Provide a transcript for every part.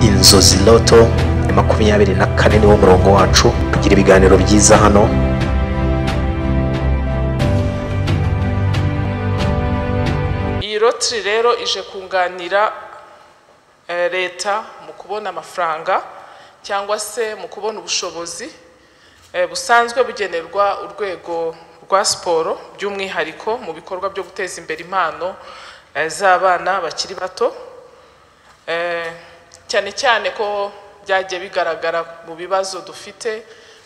inzozi loto ya makumyabiri na kane niwo murongo wacu tugira ibiganiro byiza hano iyi rotiri rero ije kunganira eh, leta mu kubona amafaranga cyangwa se mu kubona ubushobozi eh, busanzwe bugenerwa urwego rwa siporo by'umwihariko mu bikorwa byo guteza imbere impano eh, z'abana bakiri bato Eh, cyane cyane ko byagiye bigaragara mu bibazo dufite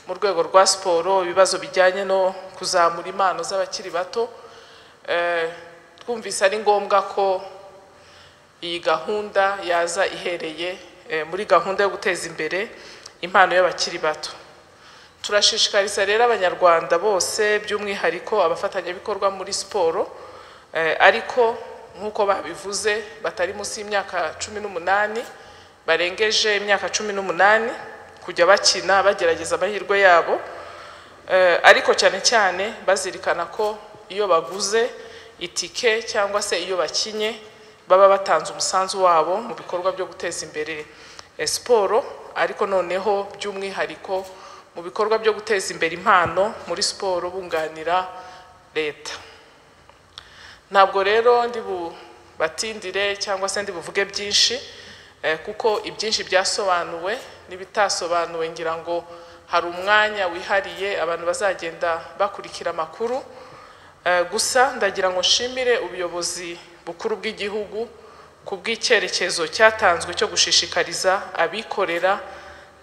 mu rwego rwa siporo ibibazo bijyanye no kuzamura impano z'abakiri bato Eh, twumvise ari ngombwa ko iyi gahunda yaza ihereye eh, muri gahunda yo guteza imbere impano y'abakiri bato turashishikariza rero abanyarwanda bose by'umwihariko abafatanyabikorwa muri siporo eh, ariko nk'uko babivuze batari munsi y'imyaka cumi n'umunani barengeje imyaka cumi n'umunani kujya bakina bagerageza amahirwe yabo Eh, ariko cyane cyane bazirikana ko iyo baguze itike cyangwa se iyo bakinye baba batanze umusanzu wabo mu bikorwa byo guteza imbere eh, siporo ariko noneho by'umwihariko mu bikorwa byo guteza imbere impano muri siporo bunganira leta ntabwo rero ndi bubatindire cyangwa se ndi buvuge byinshi eh, kuko ibyinshi byasobanuwe n'ibitasobanuwe ngira ngo hari umwanya wihariye abantu bazagenda bakurikira amakuru Eh, gusa ndagira ngo nshimire ubuyobozi bukuru bw'igihugu ku bw'icyerekezo cyatanzwe cyo gushishikariza abikorera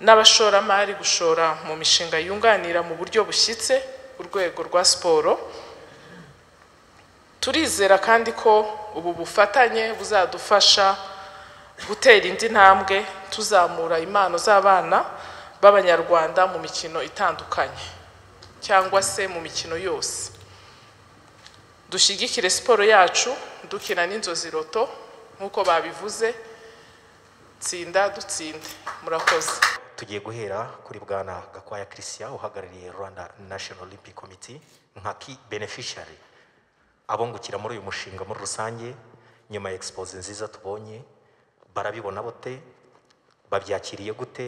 n'abashoramari gushora mu mishinga yunganira mu buryo bushyitse urwego rwa siporo turizera kandi ko ubu bufatanye buzadufasha gutera indi ntambwe tuzamura impano z'abana b'abanyarwanda mu mikino itandukanye cyangwa se mu mikino yose dushyigikire siporo yacu dukina n'inzozi roto nk'uko babivuze tsinda dutsinde murakoze tugiye guhera kuri bwana gakwaya christian uhagarariye rwanda national olympic committee nka key beneficiary abungukira muri uyu mushinga muri rusange nyuma ya expose nziza tubonye barabibona bote babyakiriye gute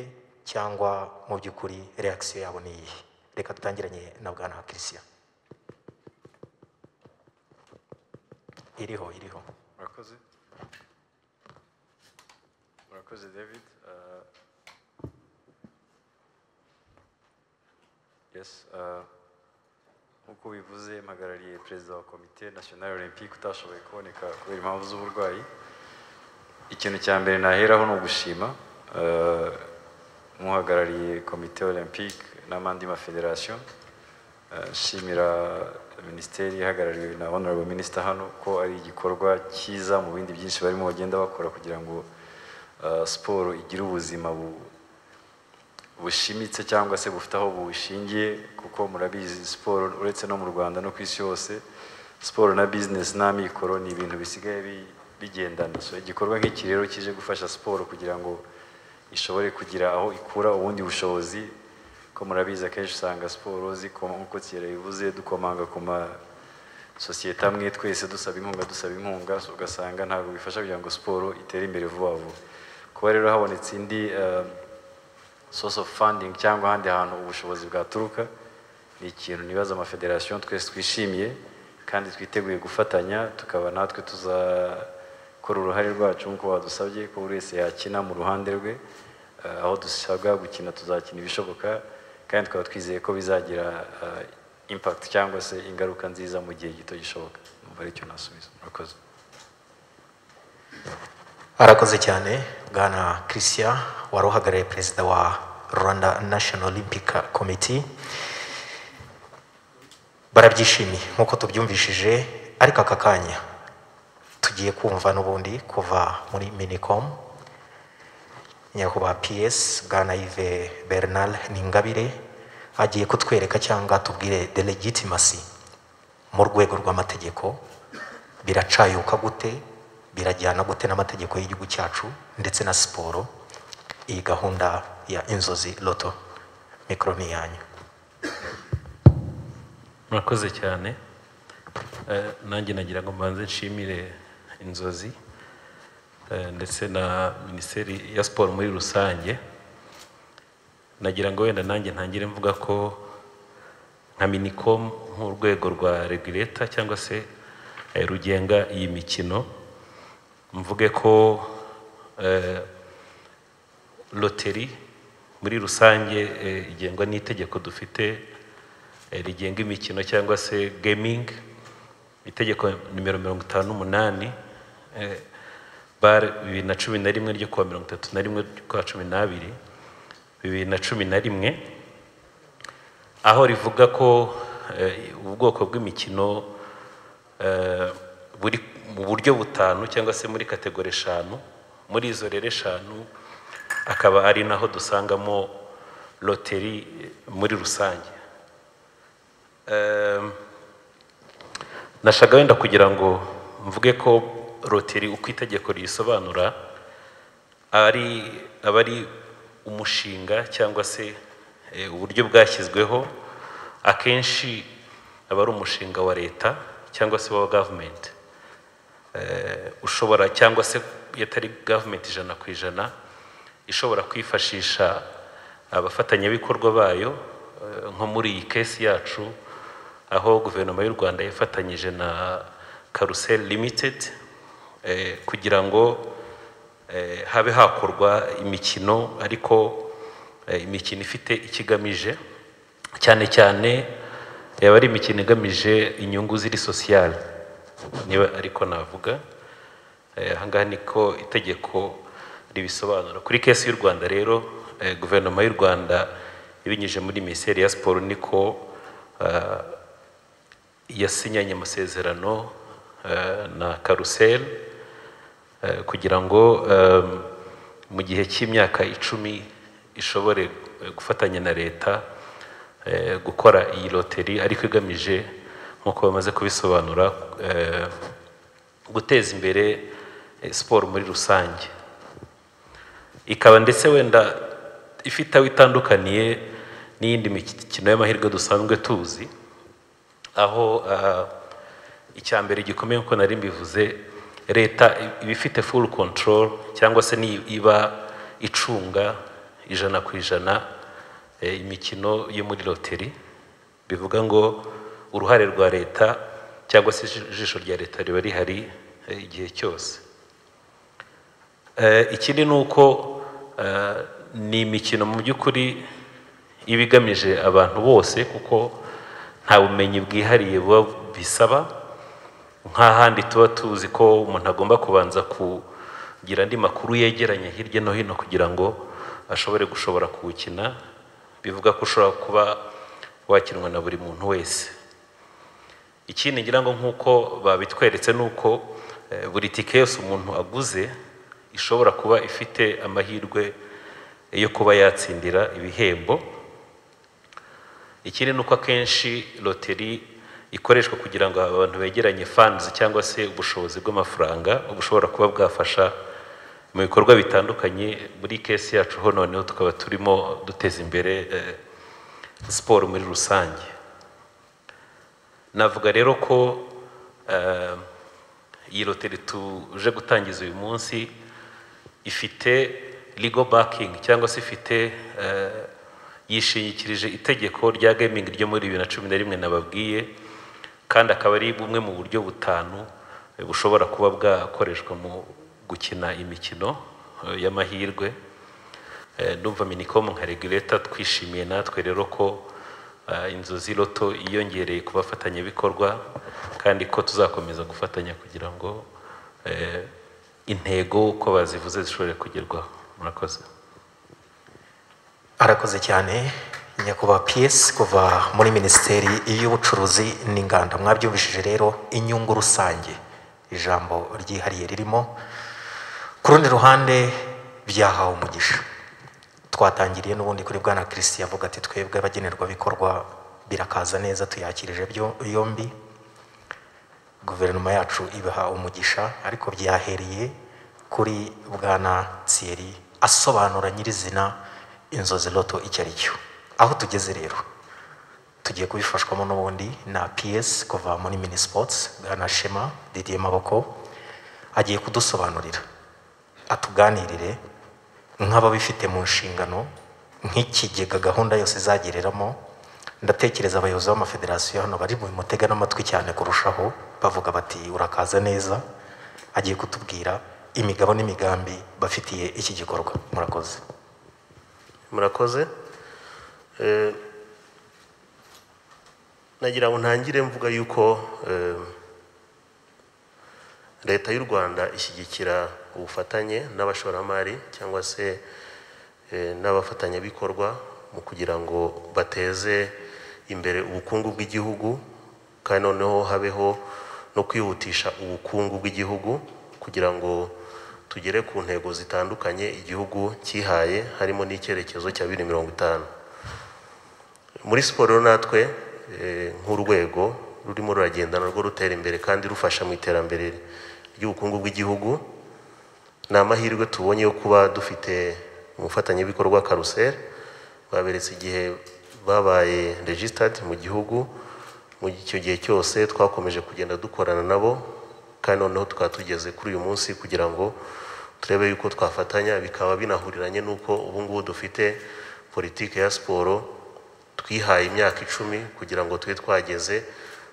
cyangwa mu by'ukuri reaction yabo ni iyihe reka dutangiranye na bwana christian iriho iriho murakoze murakoze david Uh, yes uh, nk'uko bivuze mpagarariye perezida wa komite nasiyonari olympique utashoboye kuboneka kubera impamvu z'uburwayi ikintu cya mbere naheraho ni ugushima uh, nk'uhagarariye komite olympique n'amandi mafederasiyo Uh, nshimira minisiteri ihagarariwe na honorable minister hano ko ari igikorwa cyiza mu bindi byinshi barimo bagenda bakora kugira ngo uh, siporo igire ubuzima bu- bushimitse cyangwa se bufite aho bushingiye kuko murabizi siporo uretse no mu rwanda no ku isi yose siporo na bizinesi n'amikoro ni ibintu bisigaye bi- bigendana so igikorwa nk'iki rero kije gufasha siporo kugira ngo ishobore kugira aho ikura ubundi bushobozi ko murabizi akenshi usanga siporo zikoma nk'uko kera bivuze dukomanga ku masosiyete amwe twese dusaba inkunga dusaba inkunga so ugasanga ntabwo bifasha kugira ngo siporo itere imbere vuba vuba kuba rero habonetse indi eh, source of funding cyangwa ahandi hantu ubushobozi bwaturuka ni ikintu nibaza amafederasiyo twese twishimiye kandi twiteguye gufatanya tukaba natwe tuzakora uruhare rwacu nk'uko badusabye ko buri wese yakina mu ruhande rwe eh, aho dusabwa gukina tuzakina ibishoboka kandi tukaba twizeye ko bizagira eh, impact cyangwa se ingaruka nziza mu gihe gito gishoboka numva aricyo nasubiza murakoze arakoze cyane bwana christian wari uhagarariye perezida wa rwanda national olympic committee barabyishimiye nk'uko tubyumvishije ariko aka kanya tugiye kumva n'ubundi kuva muri minicom nyakubahwa ps bwana yves bernal ningabire agiye kutwereka cyangwa tubwire de legitimasi mu rwego rw'amategeko biracayuka gute birajyana gute n'amategeko y'igihugu cyacu ndetse na siporo iyi gahunda ya inzozi loto mikoro ni iyanyu murakoze cyane Eh, nanjye nagira ngo mbanze nshimire inzozi eh, ndetse na minisiteri ya siporo muri rusange nagira ngo wenda nanjye ntangire mvuga ko nka minicom nk'urwego rwa regureta cyangwa se eh, rugenga iyi mikino mvuge ko eh, loteri muri rusange eh, igengwa n'itegeko dufite eh, rigenga imikino cyangwa se gaming itegeko nimero mirongo itanu n'umunani eh, bar bibiri na cumi na rimwe ryo kuwa mirongo itatu na rimwe ryo cumi n'abiri bibiri na cumi na rimwe aho rivuga ko eh, ubwoko bw'imikino eh, buri mu buryo butanu cyangwa se muri kategori eshanu muri izo rero eshanu akaba ari naho dusangamo loteri muri rusange Em, nashaka wenda kugira ngo mvuge ko loteri uko itegeko riyisobanura ari aba ari umushinga cyangwa se eh, uburyo bwashyizweho akenshi aba ari umushinga wa leta cyangwa se wa gavumenti ushobora cyangwa se iyo atari gavumenti ijana ku ijana ishobora kwifashisha abafatanyabikorwa bayo eh, nko muri iyi kesi yacu aho guverinoma y'u rwanda yafatanyije na karusel limited eh, kugira ngo eh, habe hakorwa imikino ariko eh, imikino ifite icyo igamije cyane cyane yaba ari imikino igamije inyungu ziri sosiyale niba ariko navuga Eh, aha ngaha niko itegeko ribisobanura kuri kesi y'u rwanda rero eh, guverinoma y'u rwanda ibinyujije muri minisiteri ya siporo niko ah, yasinyanye amasezerano eh, na karusel eh, kugira ngo eh, mu gihe cy'imyaka icumi ishobore eh, gufatanya na leta eh, gukora iyi loteri ariko igamije nk'uko bamaze kubisobanura eh, guteza imbere eh, siporo muri rusange ikaba ndetse wenda ifite aho itandukaniye n'iyindi mikino y'amahirwe dusanzwe tuzi aho ah, icya mbere gikomeye nk'uko nari mbivuze leta iba ifite full control cyangwa se ni iba icunga ijana ku ijana eh, imikino yo muri loteri bivuga ngo uruhare rwa leta cyangwa se ijisho rya leta riba rihari eh, igihe cyose Eh, ikindi ni uko eh, ni imikino mu by'ukuri iba igamije abantu bose kuko nta bumenyi bwihariye buba bisaba nk'ahandi tuba tuzi ko umuntu agomba kubanza kugira andi makuru yegeranye hirya no hino kugira ngo ashobore gushobora kuwukina bivuga ko ushobora kuba wakinwa na buri muntu wese ikindi ngira ngo nk'uko babitweretse ni uko eh, buri tike yose umuntu aguze ishobora kuba ifite amahirwe yo kuba yatsindira ibihembo ikindi ni uko akenshi loteri ikoreshwa kugira ngo abantu begeranye funds cyangwa se ubushobozi bw'amafaranga bushobora kuba bwafasha mu bikorwa bitandukanye muri kesi yacu ho noneho tukaba turimo duteza imbere eh, siporo muri rusange navuga rero ko eh, iyi loteri tuje gutangiza uyu munsi ifite legal backing cyangwa se ifite eh, yishingikirije itegeko rya gaming ryo muri bibiri na cumi na rimwe nababwiye kandi akaba ari bumwe mu buryo butanu eh, bushobora kuba bwakoreshwa mu gukina imikino eh, y'amahirwe Eh, ndumva minicom nka regulator twishimiye natwe rero ko eh, inzozi loto yiyongereye ku bafatanyabikorwa kandi ko tuzakomeza gufatanya kugira ngo eh, intego uko bazivuze zishobore kugerwaho murakoze arakoze cyane nyakubahwa piyesi kuva muri minisiteri y'ubucuruzi n'inganda mwabyumvishije rero inyungu rusange ijambo ryihariye ririmo ku rundi ruhande byahawe umugisha twatangiriye n'ubundi kuri bwana kirisi yavuga ati twebwe abagenerwabikorwa birakaza neza tuyakirije byo- yombi guverinoma yacu ibaha umugisha ariko byahereye kuri bwana tsiyeri asobanura nyirizina inzozi loto icyo ari cyo aho tugeze rero tugiye kubifashwamo n'ubundi na PS kuva muri mini sports bwana shema didier maboko agiye kudusobanurira atuganirire nk'ababifite mu nshingano nk'ikigega gahunda yose izagereramo ndatekereza abayobozi b'amafederasiyo hano bari mu mutega n'amatwi cyane kurushaho bavuga bati urakaza neza agiye kutubwira imigabo n'imigambi bafitiye iki gikorwa murakoze murakoze Eh, nagira ngo ntangire mvuga yuko eh, leta y'u rwanda ishyigikira ubufatanye n'abashoramari cyangwa se eh, n'abafatanyabikorwa mu kugira ngo bateze imbere ubukungu bw'igihugu kandi noneho habeho no kwihutisha ubukungu bw'igihugu kugira ngo tugere ku ntego zitandukanye igihugu cyihaye harimo n'icyerekezo cya bibiri mirongo itanu muri siporo rero natwe eh, nk'urwego rurimo ruragenda narwo rutera imbere kandi rufasha mu iterambere ry'ubukungu bw'igihugu ni amahirwe tubonye yo kuba dufite umufatanyabikorwa karuseri baberetse igihe babaye regisitadi mu gihugu mu icyo gihe cyose twakomeje kugenda dukorana nabo kandi noneho tukaba tugeze kuri uyu munsi kugira ngo turebe yuko twafatanya bikaba binahuriranye n'uko ubu ngubu dufite politiki ya siporo twihaye imyaka icumi kugira ngo tube twageze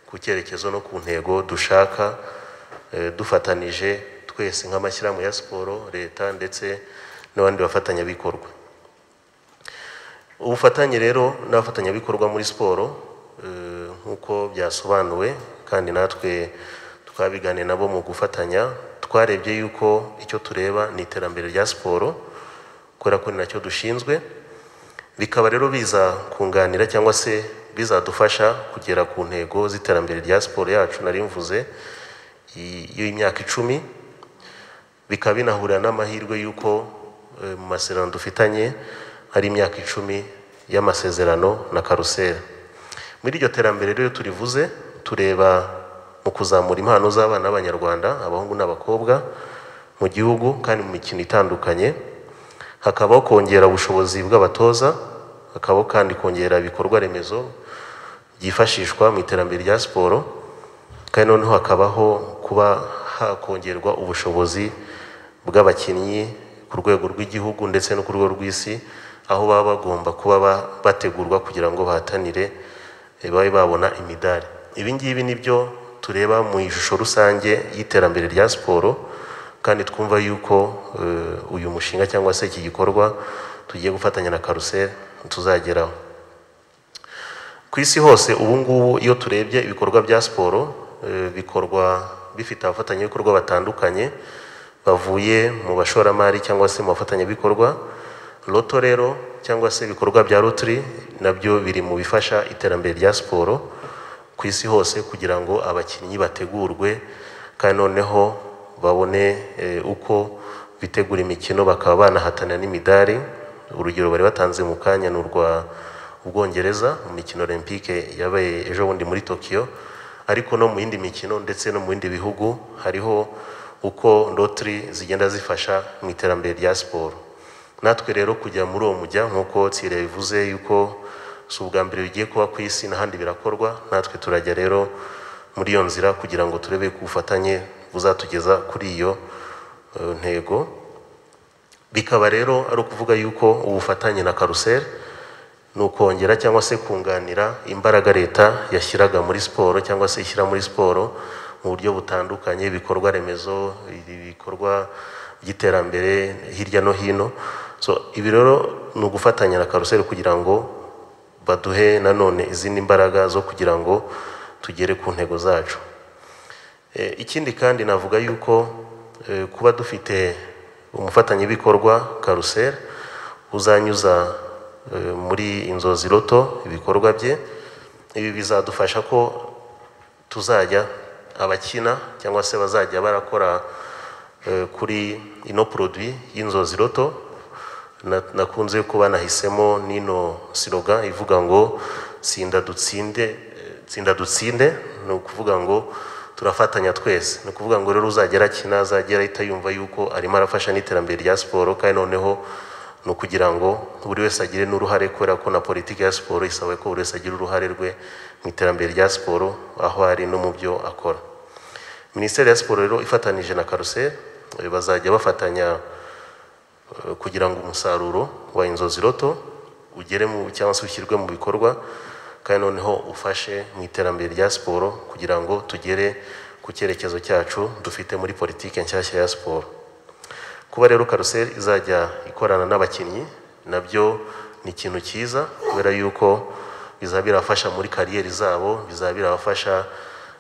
ku cyerekezo no ku ntego dushaka eh, dufatanije twese nk'amashyirahamwe ya siporo leta ndetse n'abandi bafatanyabikorwa ubufatanye rero n'abafatanyabikorwa muri siporo eh, nk'uko byasobanuwe kandi natwe twabiganiye nabo mu gufatanya twarebye yuko icyo tureba ni iterambere rya siporo kubera ko ni nacyo dushinzwe bikaba rero biza kunganira cyangwa se bizadufasha kugera ku ntego z'iterambere rya siporo yacu nari mvuze i- y'imyaka icumi bikaba binahurira n'amahirwe y'uko eh, mu masezerano dufitanye hari imyaka icumi y'amasezerano na karuseri muri iryo terambere rero turivuze tureba mu kuzamura impano z'abana b'abanyarwanda abahungu n'abakobwa mu gihugu kandi mu mikino itandukanye hakabaho kongera ubushobozi bw'abatoza hakabaho kandi kongera ibikorwa remezo byifashishwa mu iterambere rya siporo kandi noneho hakabaho kuba hakongerwa ubushobozi bw'abakinnyi ku rwego rw'igihugu ndetse no ku rwego rw'isi aho baba bagomba kuba ba- bategurwa kugira ngo bahatanire eh, babe babona imidari ibi ngibi ni byo tureba mu ishusho rusange y'iterambere rya siporo kandi twumva yuko eh, uyu mushinga cyangwa se iki gikorwa tugiye gufatanya na karuseri tuzageraho ku isi hose ubu ngubu iyo turebye ibikorwa bya siporo eh, bikorwa bifite abafatanyabikorwa batandukanye bavuye mu bashoramari cyangwa se mu bafatanyabikorwa loto rero cyangwa se ibikorwa bya rotary nabyo biri mu bifasha iterambere rya siporo ku isi hose kugira ngo abakinnyi bategurwe kandi noneho babone eh, uko bitegura imikino bakaba banahatanira n'imidari urugero bari batanze mu kanya ni urwa ubwongereza mu mikino olympique yabaye ejo bundi muri tokiyo ariko no mu yindi mikino ndetse no mu bindi bihugu hariho uko rotary zigenda zifasha mu iterambere rya siporo natwe rero kujya muri uwo mujya nk'uko tsire bivuze yuko si ubwa mbere bigiye kuba ku isi n'ahandi birakorwa natwe turajya rero muri iyo nzira kugira ngo turebe ku bufatanye buzatugeza kuri iyo eh, ntego bikaba rero ari ukuvuga yuko ubufatanye na karuseri ni ukongera cyangwa se kunganira imbaraga leta yashyiraga muri siporo cyangwa se ishyira muri siporo mu buryo butandukanye ibikorwa remezo ibikorwa by'iterambere hirya no hino so ibi rero ni ugufatanya na karuseri kugira ngo baduhe nanone izindi mbaraga zo kugira ngo tugere ku ntego zacu Eh, ikindi kandi navuga yuko eh, kuba dufite umufatanyabikorwa karuseri uzanyuza eh, muri inzozi loto ibikorwa bye ibi bizadufasha ko tuzajya abakina cyangwa se bazajya barakora eh, kuri ino produit y'inzozi loto na- nakunze kuba nahisemo n'ino siroga ivuga ngo tsinda dutsinde eh, tsinda dutsinde ni ukuvuga ngo turafatanya twese ni ukuvuga ngo rero uzagera akina azagera ahita yumva yuko arimo arafasha n'iterambere rya siporo kandi noneho ni ukugira ngo buri wese agire n'uruhare kubera ko na politiki ya siporo isaba ko buri wese agira uruhare rwe mu iterambere rya siporo aho ari no mu byo akora minisiteri ya siporo rero ifatanije na karuseri eh, bazajya bafatanya eh, kugira ngo umusaruro wa inzozi roto ugere mu cyangwa se ushyirwe mu bikorwa kandi noneho ufashe mu iterambere rya siporo kugira ngo tugere ku cyerekezo cyacu dufite muri politiki nshyashya ya siporo kuba rero karuseli izajya ikorana n'abakinnyi nabyo ni ikintu cyiza kubera yuko bizaba birabafasha muri kariyeri zabo bizaba birabafasha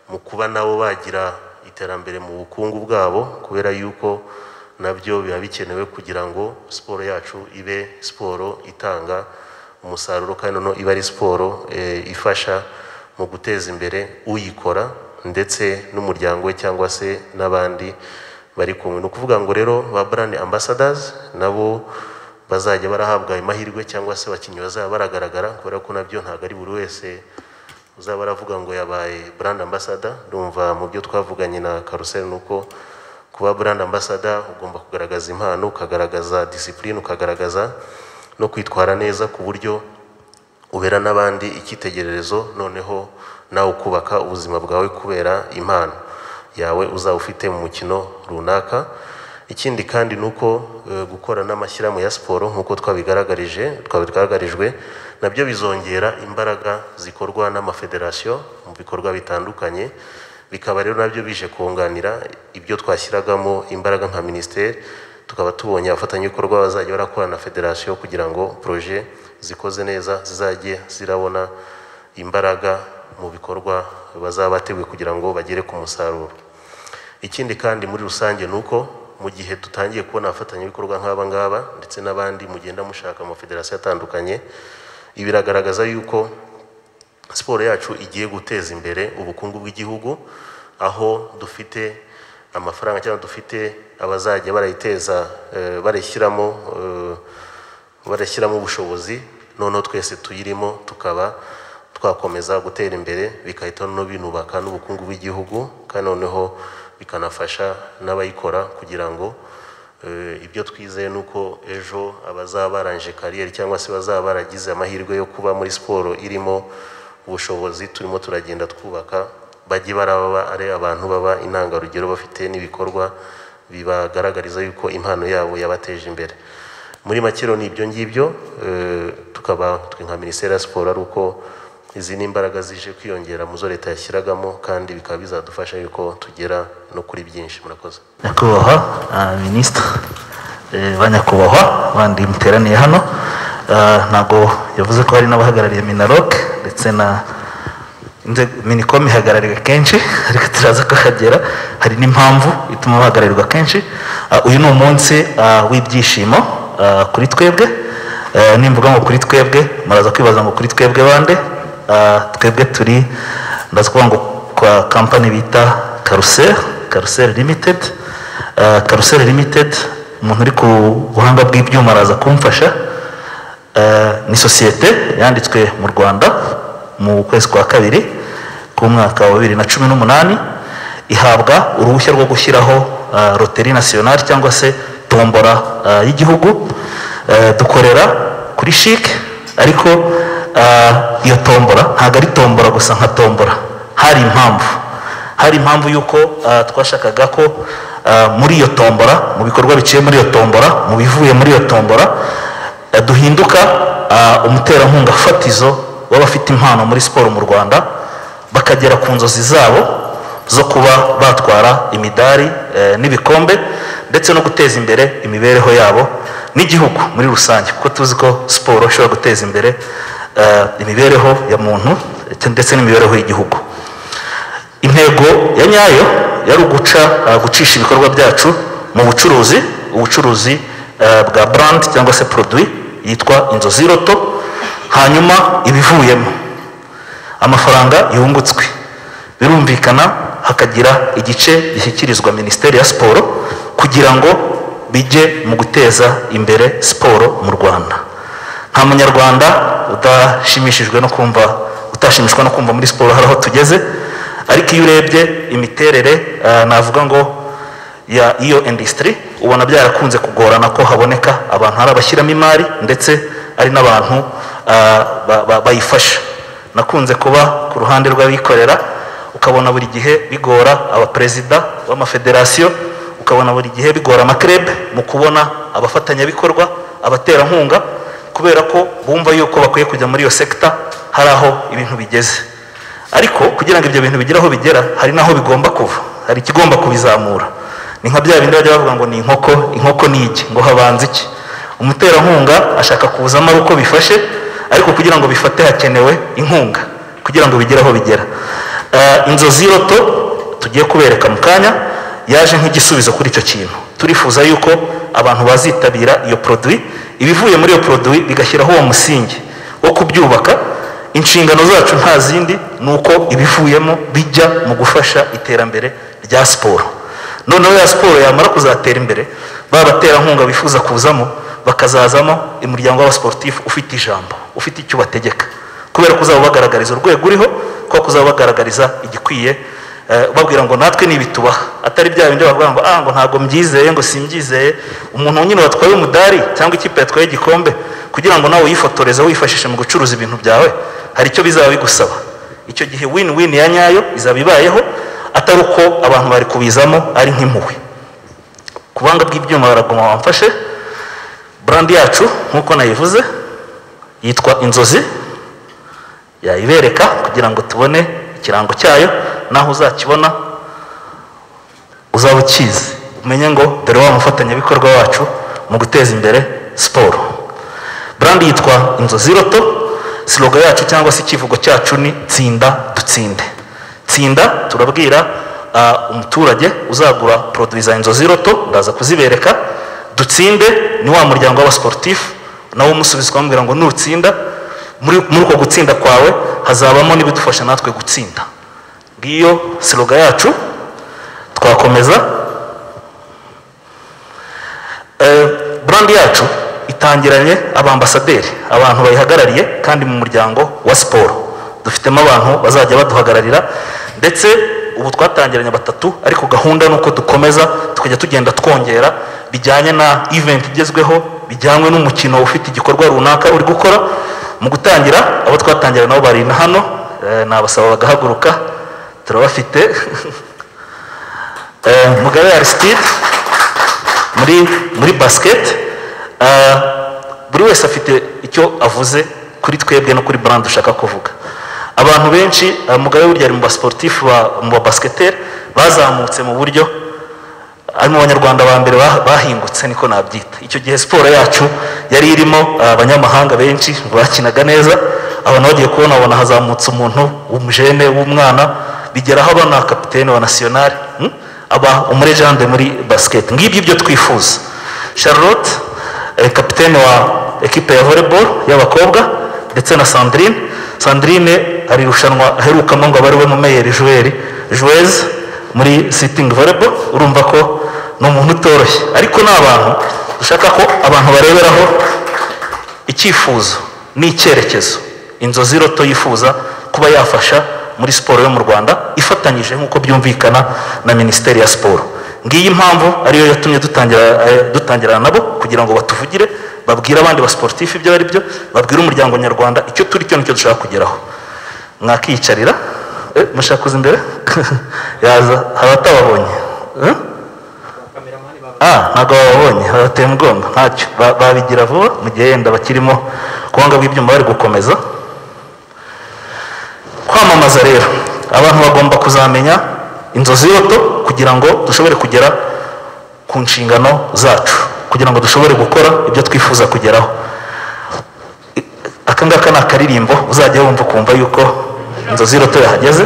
mu kuba nabo bagira iterambere mu bukungu bwabo kubera yuko nabyo biba bikenewe kugira ngo siporo yacu ibe siporo itanga umusaruro kandi noneho iba ari siporo eh, ifasha mu guteza imbere uyikora ndetse n'umuryango we cyangwa se n'abandi bari kumwe ni ukuvuga ngo rero ba brand ambassadors nabo bazajya barahabwa ayo mahirwe cyangwa se abakinnyi bazaba baragaragara kubera ko nabyo ntabwo ari buri wese uzaba aravuga ngo yabaye brand ambassador ndumva mu byo twavuganye na karuseli ni uko kuba brand ambassador ugomba kugaragaza impano ukagaragaza discipline ukagaragaza no kwitwara neza ku buryo ubera n'abandi icyitegererezo noneho nawe ukubaka ubuzima bwawe kubera impano yawe uzaba ufite mu mukino runaka ikindi kandi ni uko eh, gukora n'amashyirahamwe ya siporo nk'uko twabigaragarije twabigaragarijwe nabyo bizongera imbaraga zikorwa n'amafederasiyo mu bikorwa bitandukanye bikaba rero nabyo bije kunganira ibyo twashyiragamo imbaraga nka minisiteri tukaba tubonye abafatanyabikorwa bazajya barakora na federasiyo kugira ngo poroje zikoze neza zizajye zirabona imbaraga mu bikorwa bazaba bateguye kugira ngo bagere ku musaruro ikindi kandi muri rusange ni uko mu gihe dutangiye kubona abafatanyabikorwa nk'aba ngaba ndetse n'abandi mugenda mushaka mu mafederasiyo atandukanye ibi biragaragaza yuko siporo yacu igiye guteza imbere ubukungu bw'igihugu aho dufite amafaranga cyangwa dufite abazajya barayiteza eh, barayishyiramo eh, barashyiramo ubushobozi noneho twese tuyirimo tukaba twakomeza gutera imbere bigahita no binubaka n'ubukungu bw'igihugu kandi noneho bikanafasha n'abayikora kugira ngo eh, ibyo twizeye ni uko ejo abazaba barangije kariyeri cyangwa se bazaba baragize amahirwe yo kuba muri siporo irimo ubushobozi turimo turagenda twubaka bajye baraba ari abantu baba intangarugero bafite n'ibikorwa bibagaragariza yuko impano yabo yabateje imbere muri make rero ni ibyo ngibyo eh, tukaba twe nka minisiteri ya siporo ari uko izi ni imbaraga zije kwiyongera mu zo leta yashyiragamo kandi bikaba bizadufasha yuko tugera no kuri byinshi murakoze nyakubahwa ah, minisitiri eh, banyakubahwa bandi muteraniye hano ah, ntabwo yavuze ko hari n'abahagarariye minarok ndetse na inzego minicom ihagarariwe kenshi ariko turaza kuhagera hari n'impamvu ituma bahagararirwa kenshi Ah, uyu ni umunsi ah, w'ibyishimo ah, kuri twebwe Eh, nimvuga ngo kuri twebwe muraza kwibaza ngo kuri twebwe bande Ah, twebwe turi ndaza kuvuga ngo kwa kampani bita karuseri karuseri limitedi karuseri limitedi umuntu uri ku buhanga bw'ibyuma araza kumfasha Eh, ni sosiyete yanditswe mu rwanda mu kwezi kwa kabiri k'umwaka wa bibiri na cumi n'umunani ihabwa uruhushya rwo gushyiraho eh, roteri nasiyonari cyangwa se tombora eh, y'igihugu Eh, dukorera kuri shike ariko eh, iyo tombora ntabwo ari tombora gusa nka tombora hari impamvu hari impamvu y'uko ah, twashakaga ko ah, muri iyo tombora mu bikorwa biciye muri iyo tombora mu bivuye muri iyo tombora ah, duhinduka ah, umuterankunga fatizo w'abafite impano muri siporo mu rwanda bakagera ku nzozi zabo zo kuba batwara imidari eh, n'ibikombe ndetse no guteza imbere imibereho yabo n'igihugu muri rusange kuko tuzi ko siporo ishobora guteza imbere eh, imibereho ya muntu ndetse n'imibereho y'igihugu intego ya nyayo yari uguca uh, gucisha ibikorwa byacu mu bucuruzi ubucuruzi uh, bwa brand cyangwa se produit yitwa inzozi roto hanyuma ibivuyemo amafaranga yungutswe birumvikana hakagira igice gishyikirizwa minisiteri ya siporo kugira ngo bijye mu guteza imbere siporo mu rwanda nta munyarwanda udashimishijwe no kumva utashimishwa no kumva muri siporo hari aho tugeze ariko iyo urebye imiterere eh, navuga ngo ya iyo industry ubona byarakunze kugorana ko haboneka abantu hari abashyiramo imari ndetse ari n'abantu eh, ba- ba- bayifasha nakunze kuba ku ruhande rw'abikorera ukabona buri gihe bigora abaperezida b'amafederasiyo tukabona buri gihe bigora amakirebe mu kubona abafatanyabikorwa abaterankunga kubera ko bumva yuko bakwiye kujya muri iyo sekita hari aho ibintu bigeze ariko kugira ngo ibyo bintu bigere aho bigera hari n'aho bigomba kuva hari ikigomba kubizamura ni nka bya bindi bajya bavuga ngo ni inkoko inkoko ni iki ngo habanza iki umuterankunga ashaka kuzamo ari uko bifashe ariko kugira ngo bifate hakenewe inkunga kugira ngo bigere aho bigera Ah, inzozi y'iroto tugiye kubereka mu kanya yaje nk'igisubizo kuri icyo kintu turifuza yuko abantu bazitabira iyo poroduwi ibivuye muri iyo poroduwi bigashyiraho uwo musingi wo kubyubaka inshingano zacu nta zindi ni uko ibivuyemo bijya mu gufasha iterambere rya siporo noneho ya siporo yamara kuzatera imbere ba baterankunga bifuza kuzamo bakazazamo umuryango w'abasiporutifu ufite ijambo ufite icyo ubategeka kubera ko uzaba ubagaragariza urwego uriho kubera ko uzaba ubagaragariza igikwiye eh, ubabwira ngo natwe ni ibitubaha atari bya bindi bavuga ngo ah ngo ntabwo mbyizeye ngo simbyizeye umuntu nyine watwaye umudari cyangwa ikipe yatwaye igikombe kugira ngo nawe uyifotoreze wifashishe mu gucuruza ibintu byawe hari icyo bizaba bigusaba icyo gihe win win ya nyayo izaba ibayeho atari uko abantu bari kubizamo ari nk'impuhwe ku buhanga bw'ibyuma baraguma bamfashe brand yacu nk'uko nayivuze yitwa inzozi yayibereka kugira ngo tubone ikirango cyayo naho uzakibona uzaba ukizi umenye ngo dore wa mufatanyabikorwa wacu mu guteza imbere siporo brand yitwa inzozi roto siloga yacu cyangwa se ikivugo cyacu ni tsinda dutsinde tsinda turabwira ah, umuturage uzagura poroduwi za inzozi roto ndaza kuzibereka dutsinde ni wa muryango w'abasiporutifu nawe umusubiza ukamubwira ngo nutsinda muri muri uko gutsinda kwawe hazabamo n'ibidufasha natwe gutsinda ngiyo siloga yacu twakomeza Eh, brand yacu itangiranye abambasaderi abantu bayihagarariye kandi mu muryango wa siporo dufitemo abantu bazajya baduhagararira ndetse ubu twatangiranye batatu ariko gahunda ni uko dukomeza tukajya tugenda twongera bijyanye na event igezweho bijyanywe n'umukino ufite igikorwa runaka uri gukora mu gutangira abo twatangira nabo bari na hano eh, nabasaba bagahaguruka turabafite Eh, mugabe aristide muri muri basiketi buri wese afite icyo avuze kuri twebwe no kuri brand ushaka kuvuga abantu benshi ah, mugabe burya ari mu basiporutifu mu babasiketeri bazamutse mu buryo ari mu banyarwanda ba mbere bah- bahingutse niko nabyita icyo gihe siporo yacu yari irimo ah, abanyamahanga benshi bakinaga neza abantu bagiye kubona babona hazamutse umuntu w'umujene w'umwana bigeraho abana kapitene wa nasiyonari hmm? aba umurejande muri basiketi ngibyo ibyo twifuza charlotte eh, kapitene wa ekipe ya volleyball y'abakobwa ndetse na sandrine sandrine ari irushanwa aherukamo ngo abari we mumeyeri juweri juweze muri sitingi volleyball urumva ko ni umuntu utoroshye ariko ni abantu dushaka ko abantu bareberaho icyifuzo ni icyerekezo inzozi roto yifuza kuba yafasha muri siporo yo mu rwanda ifatanyije nk'uko byumvikana na minisiteri ya siporo ngiyi impamvu ariyo yatumye dutangira eh, dutangirana nabo kugira ngo batuvugire babwire abandi basiporutifu ibyo ari byo babwire umuryango nyarwanda icyo turi cyo nicyo dushaka kugeraho mwakiyicarira eh, mushaka kuza imbere yaza abatababonye eh? ah ntabwo bababonye babateye umugongo ntacyo Ba- babigira vuba mu gihe yenda bakirimo kubanga bw'ibyuma bari gukomeza kwamamaza rero abantu bagomba kuzamenya inzozi y'uto kugira ngo dushobore kugera ku nshingano zacu kugira ngo dushobore gukora ibyo twifuza kugeraho I- aka ngaka ni akaririmbo uzajya wumva ukumva yuko inzozi y'uto yahageze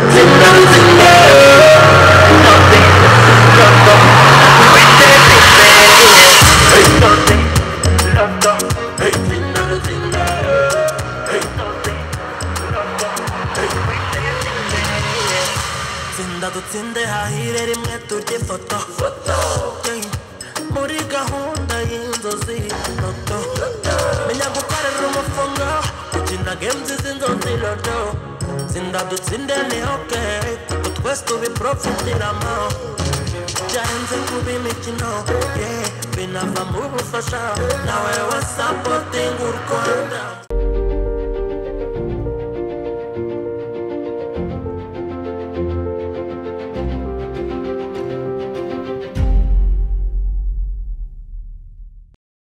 tsinda dutsinde hahire rimwe turye ifoto Yeah. muri gahunda y'inzozi roto menya gukorera umufungo gukina games z'inzozi roto tsinda dutsinde ni ok kuko twese tubiprofitiramo byarenze kuba imikino yeah, binava mu bufasha nawe wasapotinga u rwanda